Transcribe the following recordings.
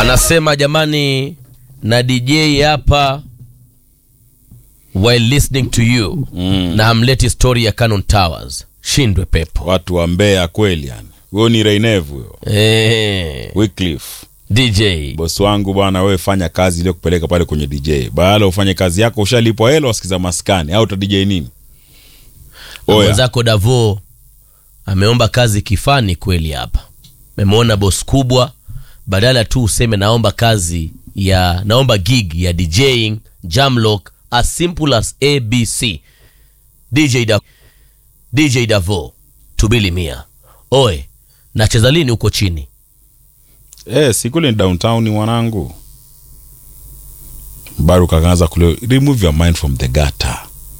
anasema jamani na dj hapa while listening to you Mm. na hamleti story ya canon towers shindwe pepo watu wa Mbeya kweli yani. Huyo ni Reinevu huyo. eh, Wycliffe. dj Bosi wangu bwana, wewe fanya kazi ile kupeleka pale kwenye DJ. Baada ufanye kazi yako ushalipwa hela wasikiza maskani au uta DJ nini? Oya. mwenzako davo ameomba kazi kifani kweli hapa memwona bos kubwa badala tu useme naomba kazi ya naomba gig ya djing jamlock as simple as abc dj, da, DJ davo tubili mia oe nacheza lini huko chini Eh, si kule ni downtown mwanangu. Baru kakaanza kule remove your mind from the gutter.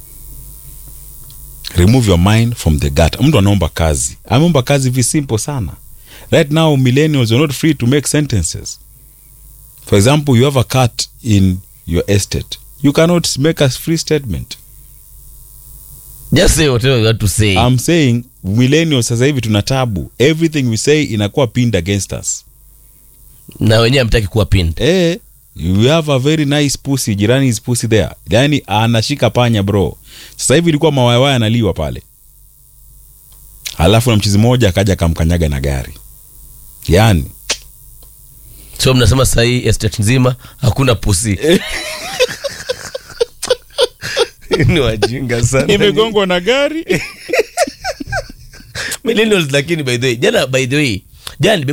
Remove your mind from the gutter. Mtu anaomba kazi. Ameomba kazi vi simple sana. Right now millennials are not free to make sentences. For example, you have a cat in your estate. You cannot make a free statement. just say whatever you want to say I'm saying millennials sasa hivi tuna tabu. Everything we say inakuwa pinned against us. na wenyewe amtaki kuwa pinned Eh, you have a very nice pussy, jirani is pussy there. Yani anashika panya bro. Sasa hivi ilikuwa mawayawaya analiwa pale. Alafu na mchizi mmoja akaja akamkanyaga na gari. Yani so mnasema sahii estate nzima hakuna pusi ni wajinga sana imegongwa na gari. millennials lakini by the way jana by the way jana